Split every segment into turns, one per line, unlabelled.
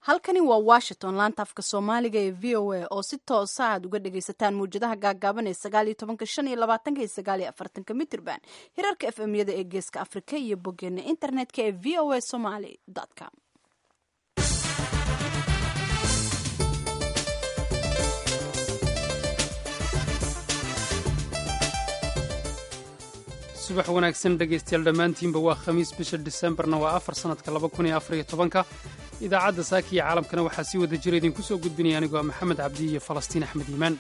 halkani waa washington laanta afka soomaaliga ee v o a oo si toosa aad uga dhagaysataan mawjadaha gaagaaban ee sagaaliyo tobanka shan iyo labaatanka iyo sagaaliyo afartanka mitrban hirarka f m yada ee geeska afrika iyo boggeena internetka ee v o a somaly com
subax wanaagsan dhegaystayaal dhammaantiinba waa khamiis bisha disembarna waa afar sannadka laba kun iyo afar iyo tobanka idaacadda saaka iyo caalamkana waxaa sii wada jira idinku soo gudbinaya anigoo maxamed cabdi iyo falastiin axmed iimaan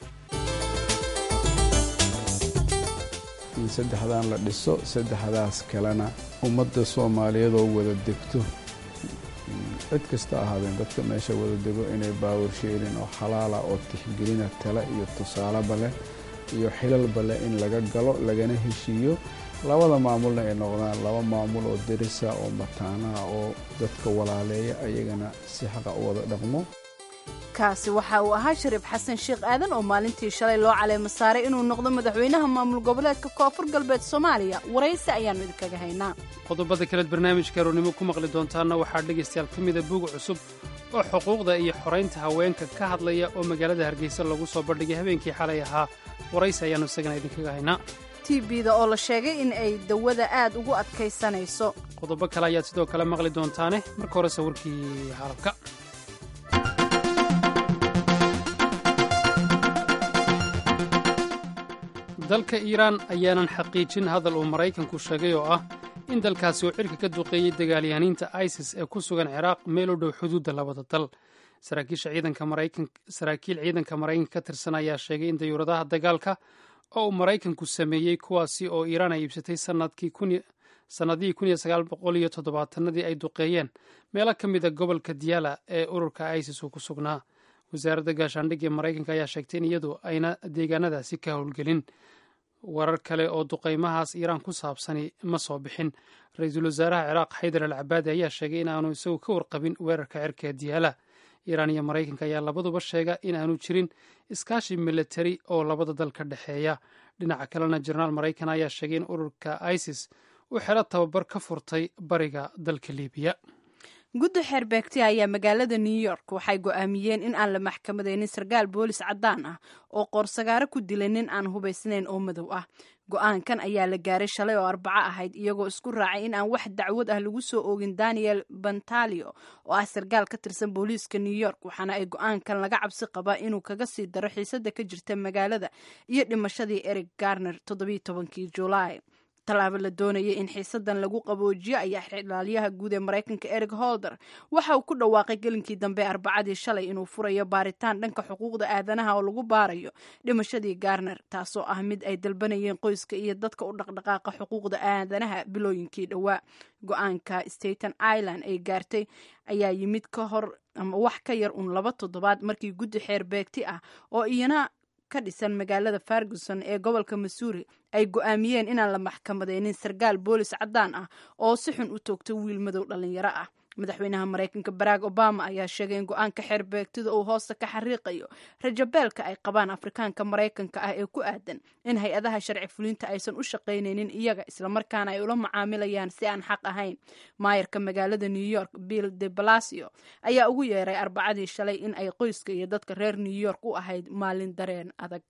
in saddexdan la dhiso saddexdaas kalena ummadda soomaaliyeed oo wada degto cid kasta ahaadeen dadka meesha wada dego inay baawar sheelin oo xalaala oo tixgelina tale iyo tusaaleba leh iyo xilalba leh in laga galo lagana heshiiyo labada maamulna ay noqdaan laba maamul oo derisa oo mataanaha oo dadka walaaleeya ayagana si xaqa u wada dhaqmo
kaasi waxa uu ahaa shariif xasan sheekh aadan oo maalintii shalay loo caleemo saaray inuu noqdo madaxweynaha maamul goboleedka koonfur galbeed soomaaliya waraysi ayaannu idinkaga haynaa
qodobada kaleed barnaamijka aroornimo ku maqli doontaanna waxaa dhegaystayaal ka mida buug cusub oo xuquuqda iyo xoraynta haweenka ka hadlaya oo magaalada hargeysa lagu soo bandhigay habeenkii xalay ahaa waraysi ayaannu isagana idinkaga haynaa
tbda oo la sheegay in ay dawada aad ugu adkaysanayso
qodobo kale ayaad sidoo kale maqli doontaane marka horese warkii caalamka dalka iiraan ayaanan xaqiijin hadal uu maraykanku sheegay oo ah in dalkaasi uu cirka ka duqeeyey dagaalyahaniinta isis ee ku sugan ciraaq meel u dhow xuduudda labada dal saraakiil ciidanka maraykanka ka tirsan ayaa sheegay in dayuuradaha dagaalka oo uu maraykanku sameeyey kuwaasi oo iiraan ay iibsatay sannadihii iyotodobaatanadii ay duqeeyeen meelo ka mida gobolka diyaala ee ururka isis uu ku sugnaa wasaaradda gaashaandhigga ee maraykanka ayaa sheegtay in iyadu ayna deegaanadaasi ka howlgelin warar kale oo duqaymahaas iiraan ku saabsani ma soo bixin ra-iisul wasaaraha ciraaq xaydar al cabaadi ayaa sheegay in aanu isagu ka warqabin weerarka cirka ee diyaala iiraan iyo maraykanka ayaa labaduba sheega in aanu jirin iskaashi militari oo labada dal ka dhexeeya dhinaca kalena jenaraal maraykan ayaa sheegay in ururka isis uu xero tababar ka furtay bariga dalka libiya
guddi xeerbeegti ayaa magaalada new york waxay go'aamiyeen in aan la maxkamadaynin sarkaal boolis caddaan ah oo qoorsagaaro ku dilay nin aan hubaysnayn oo madow ah go'aankan ayaa la gaaray shalay oo arbaco ahayd iyagoo isku raacay in aan wax dacwad ah lagu soo oogin daniel bantalio oo ah sarkaal ka tirsan booliiska new york waxaana ay go'aankan laga cabsi qabaa inuu kaga sii daro xiisada ka jirta magaalada iyo dhimashadii eric garner toddobiiy tobankii julaay tallaabo la doonayay in xiisadan lagu qaboojiyo ayaa xilaalyaha guud ee maraykanka eric holder waxa uu ku dhawaaqay gelinkii dambe arbacadii shalay inuu furayo baaritaan dhanka xuquuqda aadanaha oo lagu baarayo dhimashadii garner taasoo ah mid ay dalbanayeen qoyska iyo dadka u dhaqdhaqaaqa xuquuqda aadanaha bilooyinkii dhowaa go-aanka staten island ay gaartay ayaa yimid ka hor ama wax ka yar un laba toddobaad markii guddi xeer beegti ah oo iyana ka dhisan magaalada ferguson ee gobolka missouri ay go'aamiyeen inaan la maxkamadaynin sarkaal boolis caddaan ah oo si xun u toogtay wiil madow dhallinyaro ah madaxweynaha maraykanka barack obama ayaa sheegay in go-aanka xeerbeegtida uu hoosta ka xariiqayo rajabeelka ay qabaan afrikaanka maraykanka ah ee ku aadan in hay-adaha sharci fulinta aysan u shaqaynaynin iyaga islamarkaana ay ula macaamilayaan si aan xaq ahayn maayarka magaalada new york bill de balasio ayaa ugu yeeray arbacadii shalay in ay qoyska iyo dadka reer new york u ahayd maalin dareen adag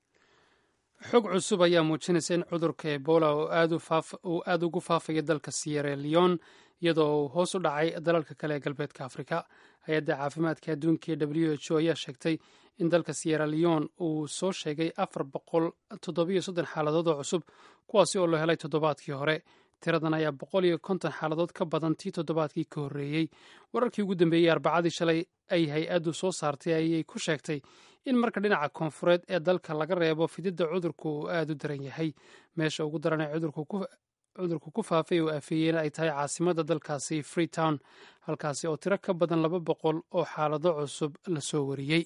xog cusub ayaa muujinaysa in cudurka ebola uu aad ugu faafaya dalka sierra leon iyadoo uu hoos u dhacay dalalka kale ee galbeedka afrika hay-adda caafimaadka adduunka ee w h o ayaa sheegtay in dalka sierra leon uu soo sheegay afar boqol toddobiyo soddon xaaladood oo cusub kuwaasi oo la helay toddobaadkii hore tiradan ayaa boqol iyo konton xaaladood ka badan tii toddobaadkii ka horreeyey wararkii ugu dambeeyey arbacadii shalay ay hay-addu soo saartay ayay ku sheegtay in marka dhinaca koonfureed ee dalka laga reebo fididda cudurku uu aad u daran yahay meesha ugu daran ee cudurku ku faafay oo aafeeyeen ay tahay caasimadda dalkaasi freetown halkaasi oo tiro ka badan laba boqol oo xaalado cusub la soo wariyey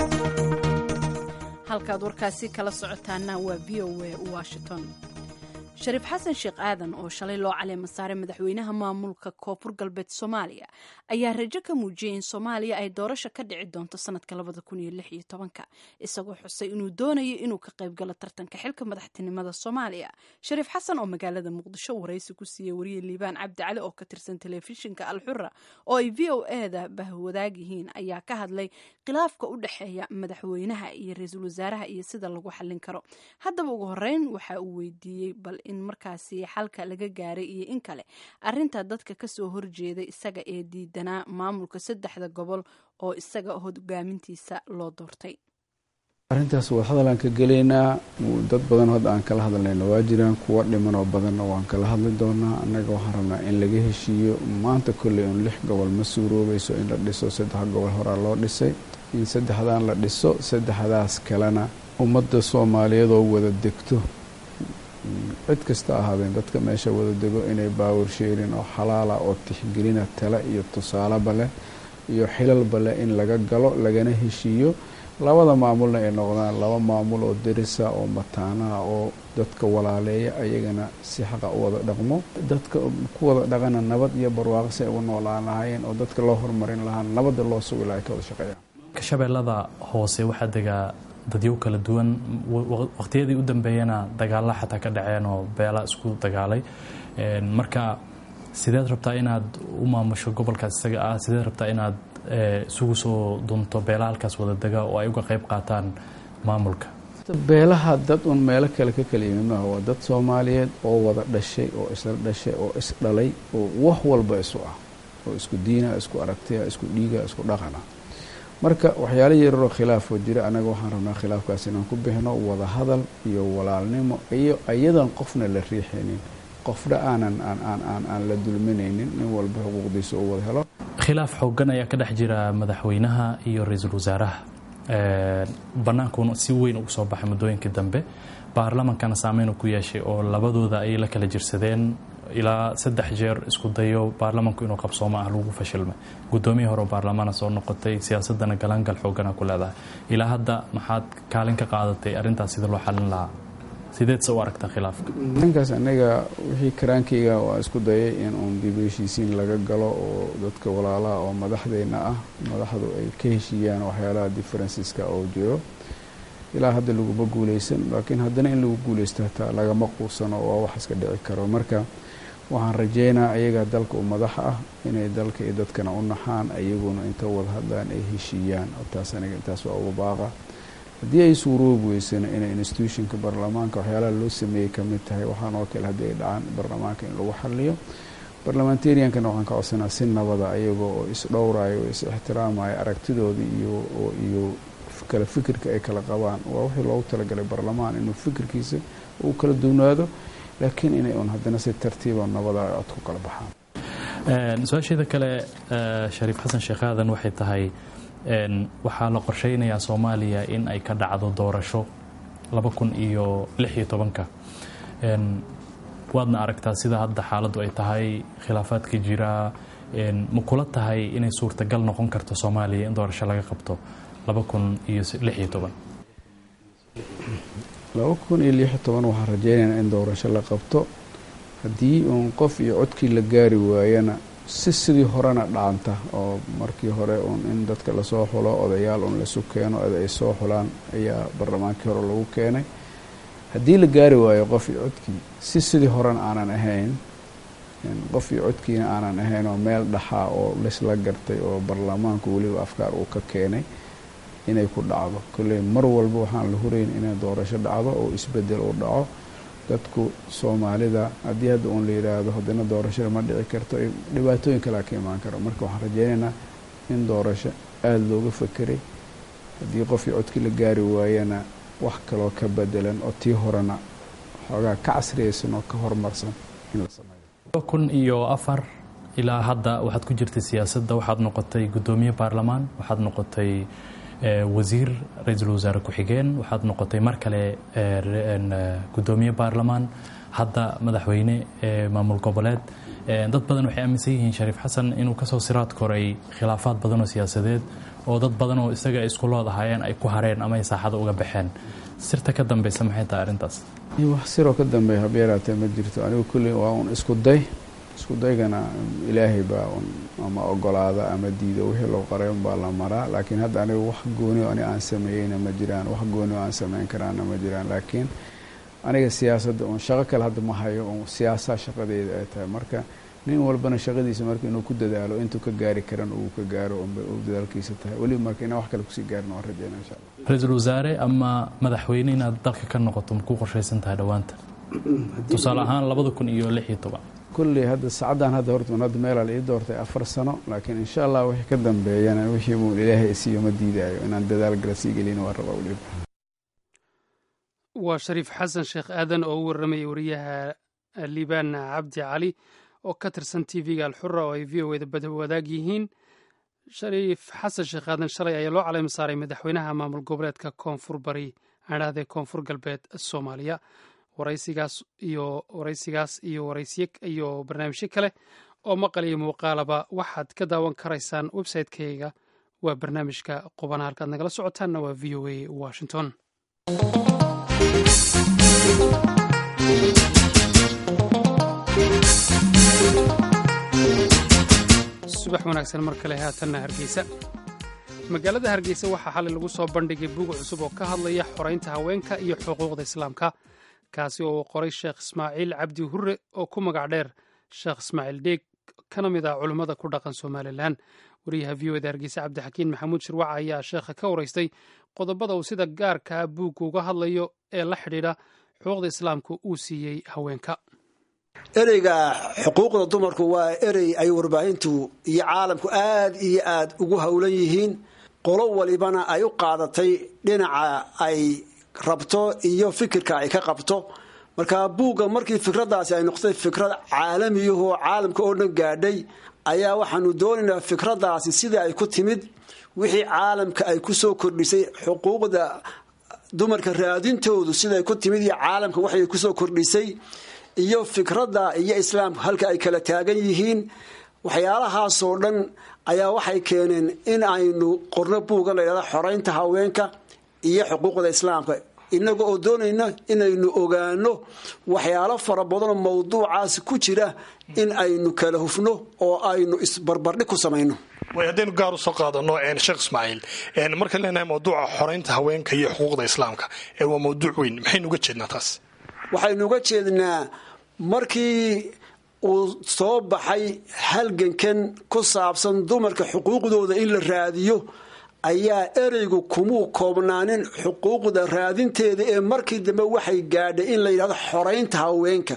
halkaad warkaasi kala socotaana waa v o a washington shariif xasan sheekh aadan oo shalay loo caleema saaray madaxweynaha maamulka koonfur galbeed soomaaliya ayaa rajo ka muujiyey in soomaaliya ay doorasho ka dhici doonto sanadka labada kun iyo lix iyo tobanka isagoo xusay inuu doonayo inuu ka qaybgalo tartanka xilka madaxtinimada soomaaliya shariif xasan oo magaalada muqdisho waraysi ku siiyey wariye liibaan cabdi cali oo ka tirsan telefishinka alxura oo ay v o eda bahwadaag yihiin ayaa ka hadlay khilaafka u dhexeeya madaxweynaha iyo ra-iisul wasaaraha iyo sida lagu xallin karo haddaba ugu horeyn waxa uu weydiiyey bal in markaasi xalka laga gaaray iyo in kale arinta dadka kasoo horjeeda isaga ee diidanaa maamulka saddexda gobol oo isaga hogaamintiisa loo doortay
arrintaas waa hadalaan ka gelaynaa dad badan hadda aan kala hadlayna waa jiraan kuwa dhiman oo badanna waan kala hadli doonaa annaga waxaan rabnaa in laga heshiiyo maanta kolley un lix gobol ma suuroobayso in la dhiso saddex gobol horaa loo dhisay in saddexdaan la dhiso saddexdaas kalena ummadda soomaaliyeed oo wada degto cid kasta ahaadeen dadka meesha wada dego inay baawar sheerin oo xalaala oo tixgelina tale iyo tusaaleba leh iyo xilalba leh in laga galo lagana heshiiyo labada maamulna ay noqdaan laba maamul oo derisa oo mataanaha oo dadka walaaleeya ayagana si xaqa u wada dhaqmo dadka ku wada dhaqana nabad iyo barwaaqo si ay ugu noolaan lahaayeen oo dadka loo horumarin lahaa nabadda loo sugi lahay ka wada shaqeeyaan
shabeellada hoose waxaa degaa dadyo kala duwan waqtiyadii u dambeeyana dagaalla xataa ka dhaceen oo beela isku dagaalay marka sideed rabtaa inaad u maamusho gobolkaas isaga ah sideed rabtaa inaad isugu soo dunto beela halkaas wada dega oo ay uga qayb qaataan maamulka
beelaha dad un meelo kale ka kala yimid maaha waa dad soomaaliyeed oo wada dhashay oo isla dhashay oo isdhalay oo wax walba isu ah oo isku diina isku aragtiya isku dhiiga isku dhaqana marka waxyaala yararoo khilaafoo jira anaga waxaan rabnaa khilaafkaas inaan ku bixino wada hadal iyo walaalnimo iyo iyadan qofna la riixaynin qofna aanan aan la dulminaynin nin walba xuquuqdiisa uu wada helo
khilaaf xoogan ayaa ka dhex jira madaxweynaha iyo ra-iisul wasaaraha bannaankuna si weyn ugu soo baxay muddooyinkii dambe baarlamankana saameyn ku yeeshay oo labadooda ay la kala jirsadeen ilaa saddex jeer isku dayo baarlamanku inuu qabsoomo ah lagu fashilmay guddoomiya hore baarlamaana soo noqotay siyaasadana galaangal xoogana ku leedahay ilaa hadda maxaad kaalin ka qaadatay arrintaas sida loo xalin lahaa sideedse u aragtaa khilaafka
ninkaas anaga wixii karaankayga waa isku dayay in uun dib heshiisiin laga galo oo dadka walaalaha oo madaxdeyna ah madaxdu ay ka heshiiyaan waxyaalaha differenceska oo jiro ilaa hadda laguma guuleysan laakiin haddana in lagu guuleysto hataa lagama quusano waa wax iska dhici karo marka waxaan rajeynaa ayaga dalka u madaxa ah inay dalka iyo dadkana u naxaan ayaguna inta wada hadlaan ay heshiiyaan taas aniga intaas waa uga baaqa haddii ay suuroobi weysana inay institutionka baarlamaanka waxyaalaha loo sameeyey ka mid tahay waxaan oo kale haddii ay dhacaan baarlamaanka in lagu xaliyo barlamentariankana waxaan ka codsanaa si nabada ayagoo oo isdhowrayo oo is ixtiraamayo aragtidooda iyo iyo kala fikirka ay kala qabaan waa wixii loogu talagalay baarlamaan inuu fikirkiisa uu kala duwnaado laakiin inay un haddana si tartiiba nabada ay cod ku kala baxaan
su-aasheeda kale shariif xasan sheekh aadan waxay tahay waxaa la qorsheynayaa soomaaliya in ay ka dhacdo doorasho laba kun iyo lix iyo tobanka waadna aragtaa sida hadda xaaladdu ay tahay khilaafaadka jira ma kula tahay inay suurtagal noqon karto soomaaliya in doorasho laga qabto laba kun iyo lix iyo toban
laba kun iyo lix iyo toban waxaan rajeynaynaa in doorasho la qabto haddii uun qof iyo codkii la gaari waayana si sidii horena dhaanta oo markii hore uun in dadka lasoo xulo odayaal uun lasu keeno ed ay soo xulaan ayaa barlamaankii hore lagu keenay haddii la gaari waayo qof iyo codkii si sidii horena aanan ahayn qof iyo codkiina aanan ahayn oo meel dhaxaa oo laisla gartay oo baarlamaanku weliba afkaar uu ka keenay inay ku dhacdo kolley mar walba waxaan la hurayn inay doorasho dhacdo oo isbedel uu dhaco dadku soomaalida haddii hadda uun la yidhaahdo haddana doorashada ma dhici karto dhibaatooyin kalea ka imaan karo marka waxaan rajeynaynaa in doorasho aada looga fakeray haddii qofkii codkii la gaari waayana wax kaloo ka bedelan oo tii horena xoogaa ka casriyaysan oo ka horumarsan in la sameeyo
kun iyo afar ilaa hadda waxaad ku jirtay siyaasadda waxaad noqotay guddoomiye baarlamaan waxaad noqotay wasiir ra-iisul wasaare ku-xigeen waxaad noqotay mar kale guddoomiye baarlamaan hadda madaxweyne maamul goboleed dad badan waxay aaminsan yihiin shariif xasan inuu kasoo siraad koray khilaafaad badan oo siyaasadeed oo dad badan oo isaga isku lood ahaayeen ay ku hareen ama ay saaxada uga baxeen sirta ka dambeysa maxay tahay arrintaas
wax siroo ka dambeeya habeeraatee ma jirto anigu kulli waa un isku day isku daygana ilaahay baa un ama ogolaada ama diido wixii loo qaray unbaa la maraa laakiin hadda anigu wax gooni o ani aan sameeyeyna ma jiraan wax gooni o aan sameyn karaana ma jiraan laakiin aniga siyaasadda un shaqo kale hadda ma hayo un siyaasaa shaqadeeda ay tahay marka nin walbana shaqadiisa marka inuu ku dadaalo intuu ka gaari karan uu ka gaaro unbay uu dadaalkiisa tahay weliba marka inaan wax kale kusii gaarin waan rajeyna insha allah
ra-iisul wasaare ama madaxweyne inaad dalka ka noqoto ma ku qorshaysan tahay dhowaanta tusaale ahaan labada kun iyo lix iyo toban
kulley hadda saacaddan hadda horta hadda meelaa la ii doortay afar sano laakiin insha allah wixii ka dambeeyana wixii buu ilaahay isiiyo ma diidaayo inaan dadaal gala sii gelina waa rabaa weliba
waa shariif xasan sheekh aadan oo u warramayay wariyaha liibaan cabdi cali oo ka tirsan t v-ga alxura oo ay v o eda badwadaag yihiin shariif xasan sheekh aadan shalay ayaa loo caleyma saaray madaxweynaha maamul goboleedka koonfur bari adhahdee koonfur galbeed soomaaliya waraysigaas iyo waraysigaas iyo waraysiye iyo barnaamijyo kale oo maqal iyo muuqaalaba waxaad ka daawan karaysaan website-kayga waa barnaamijka qubana halkaad nagala socotaanna waa v o a washington subax wanaagsan mar kale haatanna hargeysa magaalada hargeysa waxaa xalay lagu soo bandhigay buug cusub oo ka hadlaya xoraynta haweenka iyo xuquuqda islaamka kaasi oo uu qoray sheekh ismaaciil cabdi hurre oo ku magac dheer sheekh ismaaciil dheeg kana mid ah culummada ku dhaqan somalilan wariyaha v o eda hargeysa cabdixakiin maxamuud shirwaca ayaa sheekha ka waraystay qodobada uu sida gaarka ah buugga uga hadlayo ee la xidhiidha xuquuqda islaamka uu siiyey haweenka
ereyga xuquuqda dumarku waa erey ay warbaahintu iyo caalamku aad iyo aad ugu howlan yihiin qolo walibana ay u qaadatay dhinaca ay rabto iyo fikirka ay ka qabto marka buugga markii fikradaasi ay noqotay fikrad caalamiyahoo caalamka oo dhan gaadhay ayaa waxaanu doonaynaa fikradaasi sidai ay ku timid wixii caalamka ay ku soo kordhisay xuquuqda dumarka raadintoodu siday ku timid iyo caalamka waxay kusoo kordhisay iyo fikradda iyo islaamku halka ay kala taagan yihiin waxyaalahaasoo dhan ayaa waxay keeneen in aynu qorno buuga la ydhahda xoraynta haweenka iyo xuquuqda islaamka inaga oo doonayna inaynu ogaano waxyaalo fara badanoo mawduucaas ku jira in aynu kala hufno oo aynu isbarbardhig ku samayno
way haddaynu gaar usoo qaadano sheekh ismaaciil markaan leenahay mawduuca xoraynta haweenka iyo xuquuqda islaamka waa mawduuc weyn maxaynu uga jeednaa taas
waxaynu uga jeednaa markii uu soo baxay halgankan ku saabsan dumarka xuquuqdooda in la raadiyo ayaa ereygu kumuu koobnaanin xuquuqda raadinteeda ee markii dambe waxay gaadhay in la yidhahdo xoraynta haweenka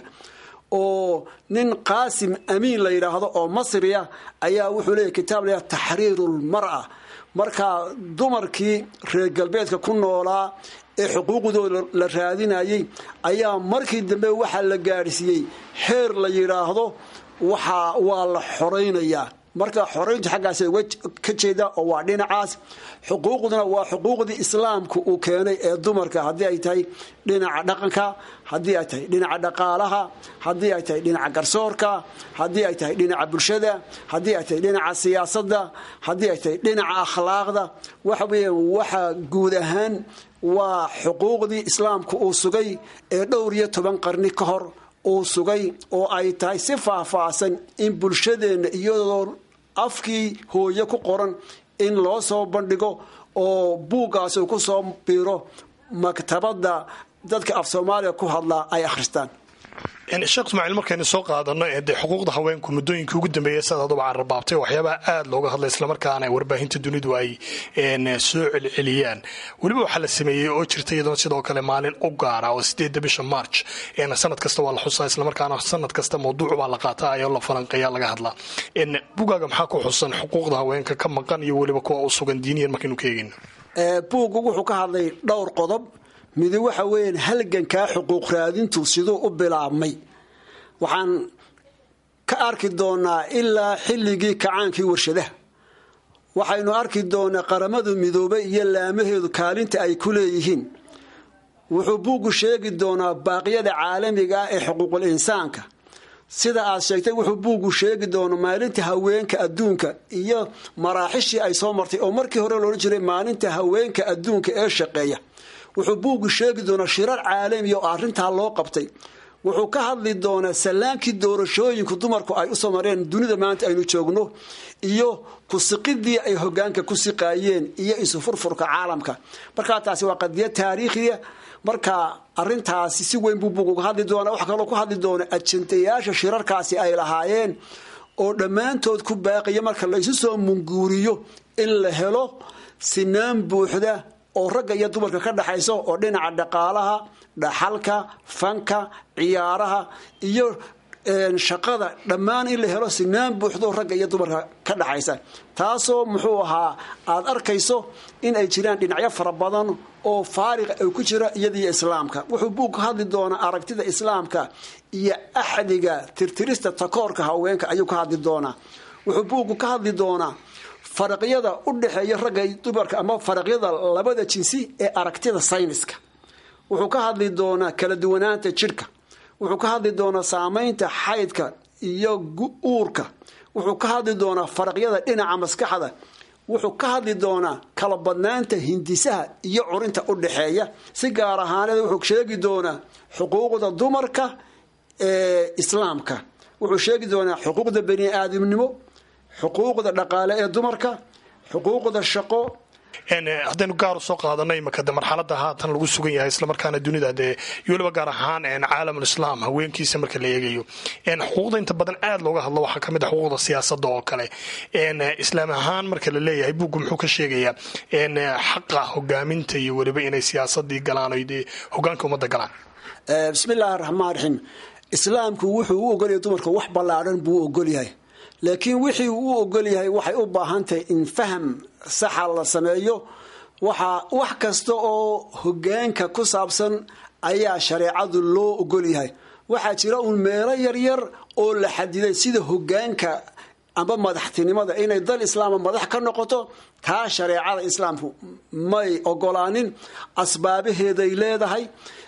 oo nin qaasim amiin la yidhaahdo oo masriya ayaa wuxuu leeyahy kitaab la yidhahdo taxriirulmara markaa dumarkii reer galbeedka ku noolaa ee xuquuqdooda la raadinayay ayaa markii dambe waxaa la gaadhsiiyey heer la yidhaahdo waxa waa la xoraynayaa marka xorayntu xaggaas uga ka jeeda oo waa dhinacaas xuquuqduna waa xuquuqdii islaamku uu keenay ee dumarka haddii ay tahay dhinaca dhaqanka haddii ay tahay dhinaca dhaqaalaha haddii ay tahay dhinaca garsoorka haddii ay tahay dhinaca bulshada haddii ay tahay dhinaca siyaasadda haddii ay tahay dhinaca akhlaaqda waxa weeye waxa guud ahaan waa xuquuqdii islaamku uu sugay ee dhowr iyo toban qarni ka hor uu sugay oo ay tahay si faahfaahsan in bulshadeenna iyadoo afkii hooye ku qoran in loo soo bandhigo oo buuggaas uu ku soo biiro maktabadda dadka af soomaaliya ku hadlaa ay akhristaan
sheekh ismaaciil markaynu soo qaadano dee xuquuqda haweenku muddooyinkii ugu dambeeyay sidaad aduba carrabaabtay waxyaabaha aada looga hadlay islamarkaana warbaahinta dunidu ay soo celceliyaan weliba waxaa la sameeyey oo jirta iyadoo sidoo kale maalin u gaara oo sideedda bisha march sanad kasta waa la xusaa islamarkaana sanad kasta mawduuc baa la qaataa ayoo la falanqeeya laga hadlaa bugaaga maxaa ku xusan xuquuqda haweenka ka maqan iyo weliba kuwa u sugan diiniyan markaynu ka eegayno
buuggu wuxuu ka hadlay dhowr qodob midi waxa weeyaan halgankaa xuquuq raadintu siduu u bilaabmay waxaan ka arki doonaa ilaa xilligii kacaankii warshadaha waxaynu arki doonaa qaramadu midoobay iyo laamaheedu kaalinta ay ku leeyihiin wuxuu buuggu sheegi doonaa baaqyada caalamiga ah ee xuquuqul insaanka sida aad sheegtay wuxuu buuggu sheegi doonaa maalinta haweenka adduunka iyo maraaxishii ay soo martay oo markii hore loodhan jiray maalinta haweenka adduunka ee shaqeeya wuxuu buuggu sheegi doonaa shirar caalamiya oo arrintaa loo qabtay wuxuu ka hadli doonaa sallaankii doorashooyinku dumarku ay usoo mareen dunida maanta aynu joogno iyo kusiqidii ay hogaanka ku siqaayeen iyo isufurfurka caalamka markaa taasi waa qadiyad taariikhiya marka arintaasi si weyn buu buugu ka hadli doonaa waxaa kaloo ku hadli doona ajandayaasha shirarkaasi ay lahaayeen oo dhammaantood ku baaqiya marka la isu soo munguuriyo in la helo sinaan buuxda oo ragga iyo dumarka ka dhexayso oo dhinaca dhaqaalaha dhaxalka fanka ciyaaraha iyo shaqada dhammaan in la helo sinaan buuxdo ragga iyo dumarka ka dhaxaysa taasoo muxuu ahaa aada arkayso in ay jiraan dhinacyo fara badan oo faariqa ay ku jira iyadiyo islaamka wuxuu buug ka hadli doonaa aragtida islaamka iyo axdiga tirtirista takoorka haweenka ayuu ka hadli doonaa wuxuu buuggu ka hadli doonaa faraqyada u dhexeeya ragga dumarka ama faraqyada labada jinsi ee aragtida sayniska wuxuu ka hadli doonaa kala duwanaanta jidhka wuxuu ka hadli doonaa saamaynta xaydka iyo uurka wuxuu ka hadli doonaa faraqyada dhinaca maskaxda wuxuu ka hadli doonaa kala badnaanta hindisaha iyo curinta u dhexeeya si gaar ahaaneed wuxuu sheegi doonaa xuquuqda dumarka ee islaamka wuxuu sheegi doonaa xuquuqda bani aadamnimo xuquuqda dhaqaale ee dumarka xuquuqda shaqo
haddaynu gaar u soo qaadano imaka de marxalada haatan lagu sugan yahay islamarkaana dunida dee iyo waliba gaar ahaan caalamul islaam haweenkiisa marka la eegayo xuquuqda inta badan aad looga hadlo waxaa kamid a xuquuqda siyaasada oo kale islaam ahaan marka la leeyahay buuggu muxuu ka sheegayaa xaqa hogaaminta iyo weliba inay siyaasadii galaan o dee hogaanka ummadda galaan
bismi illaahi raxmaan raxiim islaamku wuxuu u ogolyahay dumarka wax ballaadhan buu u ogolyahay laakiin wixii uu ogol yahay waxay u baahan tahay in faham saxa la sameeyo waxaa wax kasta oo hogaanka ku saabsan ayaa shareecadu loo ogol yahay waxaa jira uun meelo yaryar oo la xadiday sida hogaanka amba madaxtinimada inay dal islaama madax ka noqoto taa shareecada islaamku may ogolaanin asbaabaheeday leedahay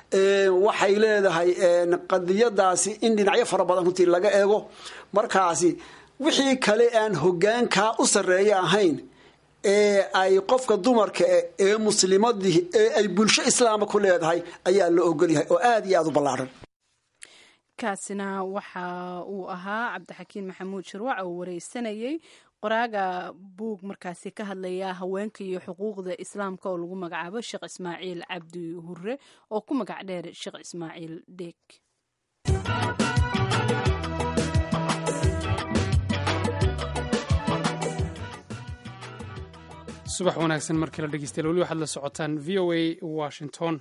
waxay leedahay qadiyadaasi in dhinacyo fara badan runtii laga eego markaasi wixii kale aan hogaankaa u sarreeya ahayn ee ay qofka dumarka ee muslimadii ee ay bulsho islaama ku leedahay ayaa la ogolyahay oo aada iyo aada u ballaadhan
kaasina waxa uu ahaa cabdixakiin maxamuud shirwac oo wareysanayay qoraaga buug markaasi ka hadlaya haweenka iyo xuquuqda islaamka oo lagu magacaabo sheekh ismaaciil cabdi hure oo ku magac dheer sheekh ismaaciil dheeg
subax wanaagsan markii la dhegeystayaal weli waxaad la socotaan v o a washington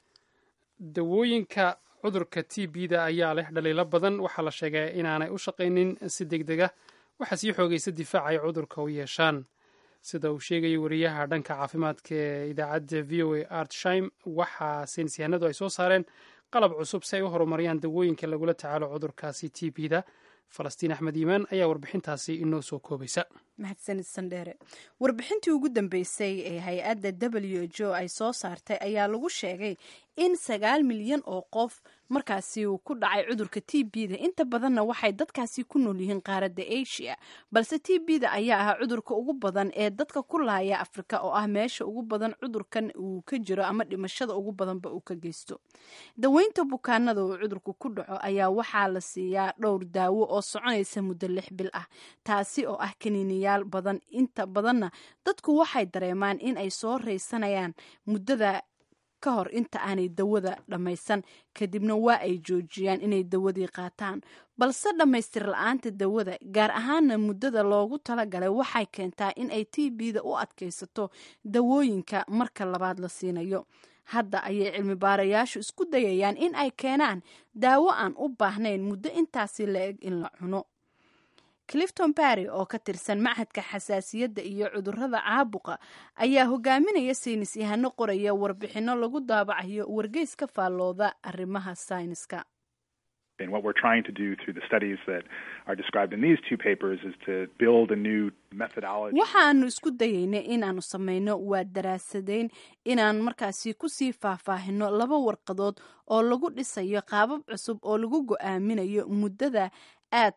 dawooyinka cudurka t b da ayaa leh dhaliilo badan waxaa la sheegay inaanay u shaqaynin si deg deg ah waxaa sii xoogaysa difaaca ay cudurka u yeeshaan sida uu sheegayay wariyaha dhanka caafimaadka ee idaacadda v o a artshaim waxaa saynisyahanadu ay soo saareen qalab cusub si ay u horumariyaan dawooyinka lagula tacaalo cudurkaasi t b da falastiin axmed iimaan ayaa warbixintaasi inoo soo koobaysa
mahadsanid sandheere warbixintii ugu dambeysay ee hay-adda w h o ay soo saartay ayaa lagu sheegay in sagaal milyan oo qof markaasi uu ku dhacay cudurka t b da inta badanna waxay dadkaasi ku nool yihiin qaaradda asia balse t b da ayaa ahaa cudurka ugu badan ee dadka ku laaya afrika oo ah meesha ugu badan cudurkan uu ka jiro ama dhimashada ugu badanba uu ka geysto daweynta bukaanada uu cudurku ku dhaco ayaa waxaa la siiyaa dhowr daawo oo soconaysa muddo lix bil ah taasi oo ah kaniiniyaal badan inta badanna dadku waxay dareemaan in ay soo raysanayaan muddada ka hor inta aanay dawada dhammaysan kadibna waa ay joojiyaan inay dawadii qaataan balse dhammaystir la-aanta dawada gaar ahaana muddada loogu talagalay waxay keentaa in ay t b da u adkaysato dawooyinka marka labaad la siinayo hadda ayay cilmi baarayaashu isku dayayaan in ay keenaan daawo aan u baahnayn muddo intaasi la eg in la cuno clifton barry oo ka tirsan machadka xasaasiyadda iyo cudurrada caabuqa ayaa hogaaminaya saynis yahano qoraya warbixinno lagu daabacayo wargeys ka faallooda arrimaha sayniska
And what we're trying to do through the studies that are described in these two papers is to build a new methodology.
waxaanu isku dayaynay inaanu samayno waa daraasadeyn inaan markaasi kusii faahfaahino laba warqadood oo lagu dhisayo qaabab cusub oo lagu go-aaminayo muddada aad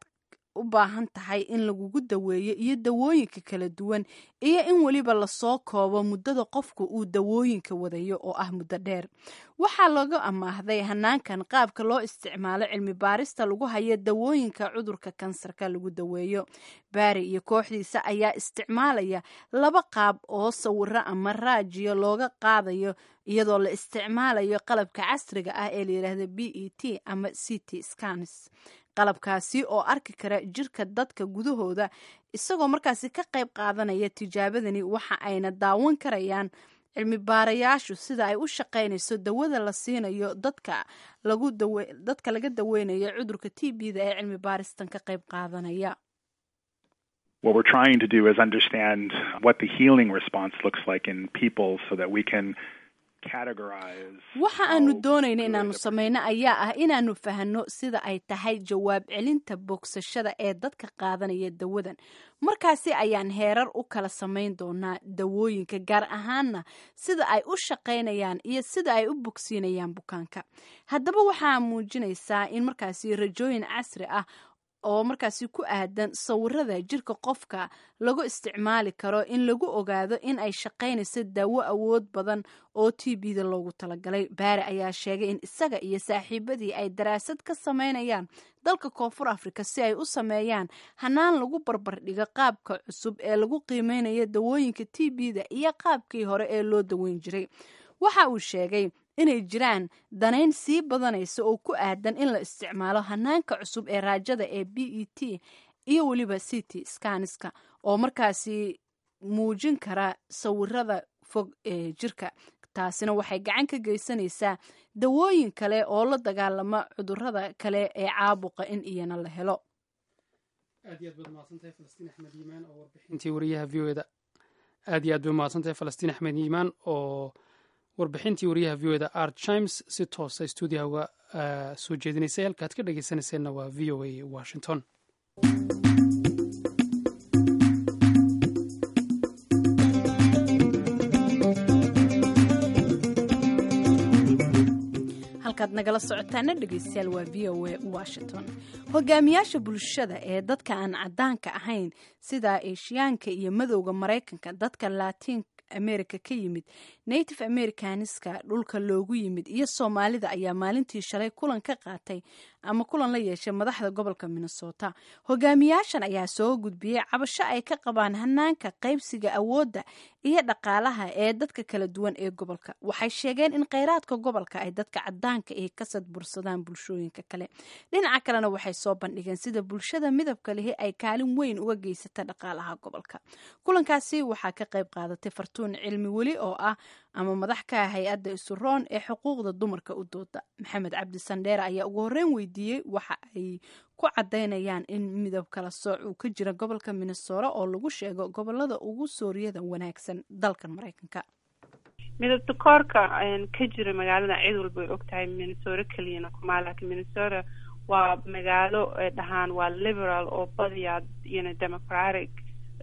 u baahan tahay in lagugu daweeyo iyo dawooyinka kala duwan iyo in weliba lasoo koobo muddada qofku uu dawooyinka wadayo oo ah muddo dheer waxaa laga amaahday hanaankan qaabka loo isticmaalo cilmi baarista lagu hayo dawooyinka cudurka kansarka lagu daweeyo baari iyo kooxdiisa ayaa isticmaalaya laba qaab oo sawiro ama raajiyo looga qaadayo iyadoo la isticmaalayo qalabka casriga ah ee layidhaahda b e t ama c t scans qalabkaasi oo arki kara jirka dadka gudahooda isagoo markaasi ka qayb qaadanaya tijaabadani waxa ayna daawan karayaan cilmi baarayaashu sida ay u shaqaynayso dawada la siinayo dadka lagu dadka laga daweynayo cudurka t b da ee cilmi baaristan ka qayb qaadanaya
What we're trying to do is understand what the healing response looks like in people so that we can
waxa aanu doonayna inaanu samayno ayaa ah inaanu fahanno sida ay tahay jawaab celinta bogsashada ee dadka qaadanaya dawadan markaasi ayaan heerar u kala samayn doonaa dawooyinka gaar ahaanna sida ay u shaqaynayaan iyo sida ay u bogsiinayaan bukaanka haddaba waxaa muujinaysaa in markaasi rajooyin casri ah oo markaasi ku aadan sawirada jirka qofka lagu isticmaali karo in lagu ogaado in ay shaqaynayso daawo awood badan oo t b da loogu talagalay baare ayaa sheegay in isaga iyo saaxiibadii ay daraasad ka sameynayaan dalka koonfur africa si ay u sameeyaan hanaan lagu barbardhigo qaabka cusub ee lagu qiimeynayo dawooyinka t b da iyo qaabkii hore ee loo daweyn jiray waxa uu sheegay inay jiraan danayn sii badanaysa oo ku aadan in la isticmaalo hanaanka cusub ee raajada ee b e t iyo weliba c t scaniska oo markaasi muujin kara sawirada fog ee jirka taasina waxay gacan ka geysanaysaa dawooyin kale oo la dagaalama cudurada kale ee caabuqa in iyana la helo
aad iyo aad baad mahadsantahay falastiin axmed yiimaan oo warbixintii wariyaha v o da aad iyo aad bay mahadsantahay falastiin axmed yiimaan oo warbixintii wariyaha v o da art chimes si toosa stuudiyaha uga soo jeedinaysay halkaad ka dhegeysanayseena waa v o a washington
halkaad nagala socotaana dhegeystayaal waa v o a washington hogaamiyaasha bulshada ee dadka aan cadaanka ahayn sida eshiyaanka iyo madowda maraykanka dadka latiin america ka yimid native americaniska dhulka loogu yimid iyo soomaalida ayaa maalintii shalay kulan ka qaatay ama kulan la yeeshay madaxda gobolka minnesota hogaamiyaashan ayaa soo gudbiyey cabasho ay ka qabaan hanaanka qaybsiga awoodda iyo dhaqaalaha ee dadka kala duwan ee gobolka waxay sheegeen in kheyraadka gobolka ay dadka cadaanka ay ka sadbursadaan bulshooyinka kale dhinaca kalena waxay soo bandhigeen sida bulshada midabka lihi ay kaalin weyn uga geysata dhaqaalaha gobolka kulankaasi waxaa ka qayb qaadatay fartuun cilmi weli oo ah ama madax ka ah hay-adda isuroon ee xuquuqda dumarka u dooda maxamed cabdi sandheere ayaa ugu horreyn weydiiyey waxa ay ku cadaynayaan in midab kala sooc uu ka jira gobolka minnesota oo lagu sheego gobolada ugu sooriyada wanaagsan dalkan maraykanka
midabta koorka ka jira magaalada cid walba way ogtahay minnesota keliyana kuma laakiin minnesota waa magaalo dhahaan waa liberal oo badiyaa iyona democratic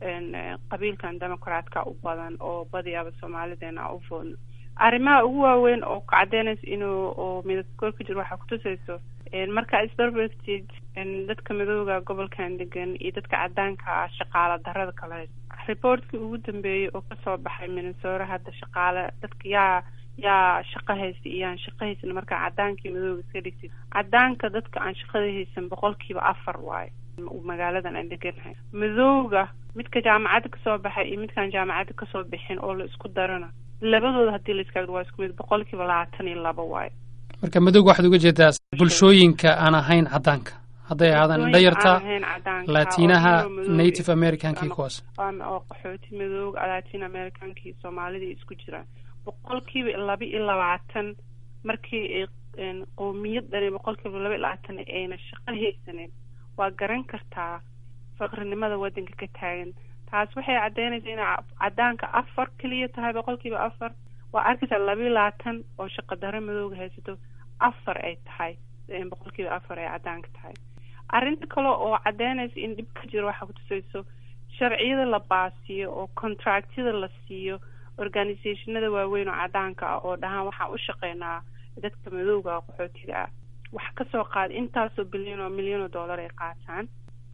qabiilkan democratka u badan oo badiyaaba soomaalideena u foodno arrimaha ugu waaweyn oo ka cadeynaysa inuu oo midabta koor ka jiro waxaa kutusayso markaa isbarbartid dadka midooda gobolkan degan iyo dadka cadaanka ah shaqaala darada kale reportkii ugu dambeeyey oo kasoo baxay minnesota hadda shaqaale dadka yaa yaa shaqo haysta iyo aan shaqo haysan markaa cadaankii madooga iska dhigtid cadaanka dadka aan shaqada haysan boqolkiiba afar waayo magaaladan aan deganahay madooga midka jaamacadda kasoo baxay iyo midkaan jaamacadda kasoo bixin oo la isku darana labadooda haddii la iska waa isku mid boqolkiiba labaatan iyo laba waayo
marka madowga waxaad uga jeedaa bulshooyinka aan ahayn cadaanka hadday ahaadaan dhayarta latinaha native americankii kuwaas
oo qaxooti madooga latin americankii soomaalidii isku jiraan boqolkiiba laba iyo labaatan markii qowmiyad dhani boqolkiiba laba iyo labaatan ayna shaqo haysaneyn waa garan kartaa faqrinimada waddanka ka taagan taas waxay caddeynaysaa inay cadaanka afar keliya tahay boqolkiiba afar waa arkaysaa laba iyo labaatan oo shaqo daro madooga haysato afar ay tahay boqolkiiba afar ay cadaanka tahay arrinta kale oo caddeynaysa in dhib ka jiro waxaa kutusayso sharciyada la baasiyo oo contractyada la siiyo organizationada waaweyn oo cadaanka ah oo dhahaan waxaan u shaqeynaa dadka madooga qaxootiga ah wax kasoo qaada intaasoo bilyan oo milyan oo dollar ay qaataan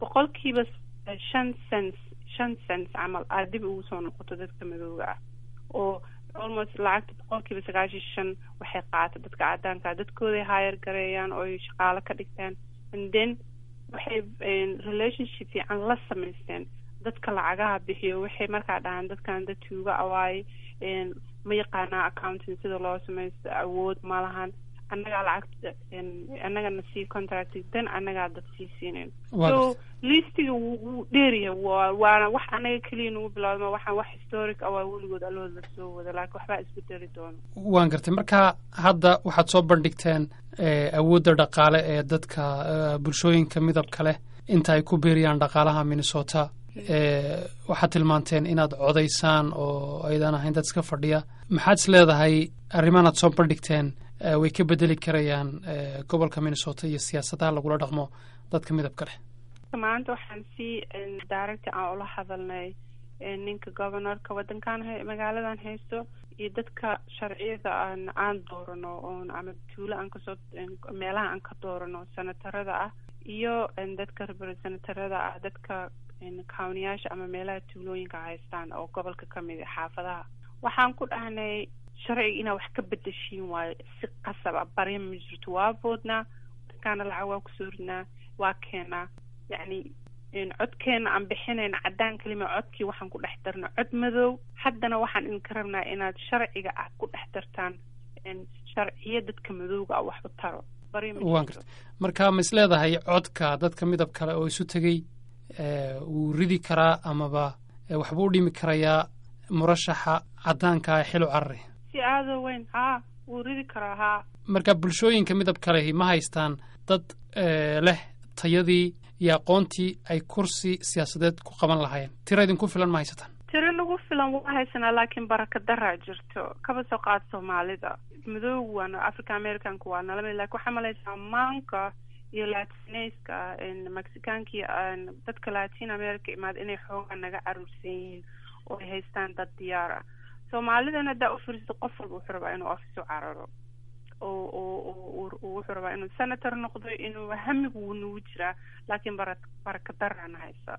boqolkiiba shan cents shan cents camal aad dib ugu soo noqoto dadka madooga ah oo almost lacagta boqolkiiba sagaashan shan waxay qaata dadka cadaanka dadkooday hire gareeyaan oo ay shaqaalo ka dhigtaan and then waxay relationship fiican la samaysteen dadka lacagaha bixiyo waxay markaa dhahaan dadkan dad tuuga awaaye ma yaqaanaa accounting sida loo samaysto awood ma lahan annagaa lacagta annagana sii contract dan annagaa dad sii siinayn so listiga wuu dheeryahay waana wax annaga keliya nagu bilaawdma waxaan wax historic ah waa weligood allood la soo wada laakiin waxbaa isbedeli doono
waan gartay marka hadda waxaad soo bandhigteen awoodda dhaqaale ee dadka bulshooyinka midabka leh inta ay ku beeriyaan dhaqaalaha minnesota waxaad tilmaanteen inaad codaysaan oo aydan ahayn dad iska fadhiya maxaad is leedahay arrimahan aad soo bandhigteen way ka bedeli karayaan gobolka minnesota iyo siyaasadaha lagula dhaqmo dadka midabka leh
maanta waxaan si daaragti aan ula hadalnay ninka governorka wadankan magaaladan haysto iyo dadka sharciyada aan aan doorano oon ama tuulo aan kasoo meelaha aan ka doorano senatarada ah iyo dadka representatarada ah dadka countiyaasha ama meelaha tuulooyinka haystaan oo gobolka kamid a xaafadaha waxaan ku dhahnay sharciga inaa wax ka bedeshiin waayo si qasab a barya ma jirto waa boodnaa dadkaana lacag waa kusoo ridnaa waa keenaa yacni codkeena aan bixinayna caddaan kelima codkii waxaan ku dhex darna cod madow haddana waxaan idinka rabnaa inaad sharciga ah ku dhex dartaan sharciyo dadka madowga ah wax u taro
waan garta marka ma is leedahay codka dadka midab kale oo isu tegey wuu ridi karaa amaba waxbuu u dhimi karayaa murashaxa caddaanka ee xilu carari
si aado weyn haa wuu ridi karaa haa
marka bulshooyinka midabka lehi ma haystaan dad leh tayadii iyo aqoontii ay kursi siyaasadeed ku qaban lahaayeen tira idinku filan ma haysataan
tiro nagu filan waa haysanaa laakiin baraka daraa jirto kaba soo qaad soomaalida madoogu waana africa americanka waa nala mid lakin waxaa malaysaa maanka iyo latineska mexicaanka iyo dadka latin america imaada inay xoogaa naga caruursan yihiin oo ay haystaan dad diyaar ah soomaalidana haddaa ufiristo qof walba wuxuu rabaa inuu office u cararo oo oo wuxuu rabaa inuu senator noqdo inuu hamigu wuu nagu jiraa laakiin bara baraka darana haysa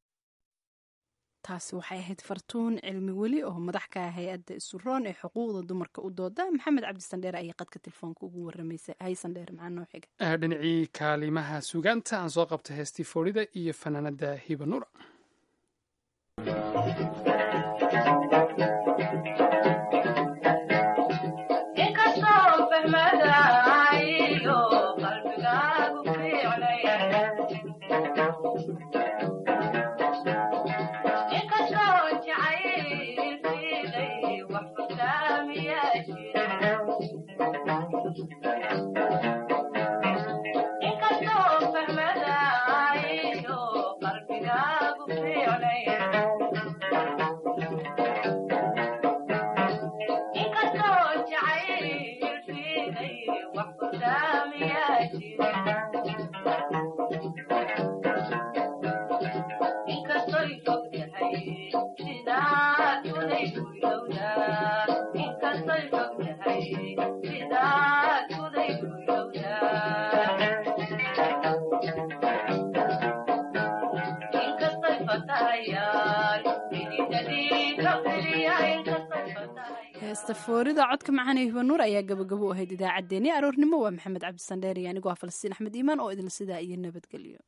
taasi waxay ahayd fartuun cilmi weli oo madax ka ah hay-adda isuroon ee xuquuqda dumarka u dooda maxamed cabdisandheer ayaa qadka telefoonka ugu waramaysay haysandheer maxaa noo xiga
dhinacii kaalimaha sugaanta aan soo qabtay heestii foorida iyo fanaanada hiba nuura
heesta foorida codka macaan ee hibanuur ayaa gabagabo u ahayd idaacaddeenii aroornimo waa maxamed cabdisandheer iyo anigoo ah falastiin axmed iimaan oo idin sidaa iyo nabadgelyo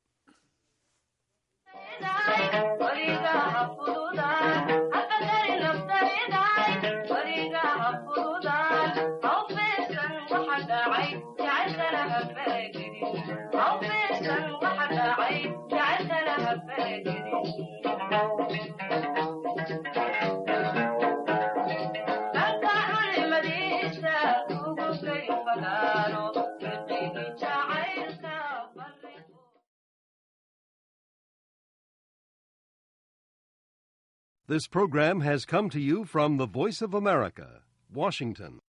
This program has come to you from the Voice of America, Washington.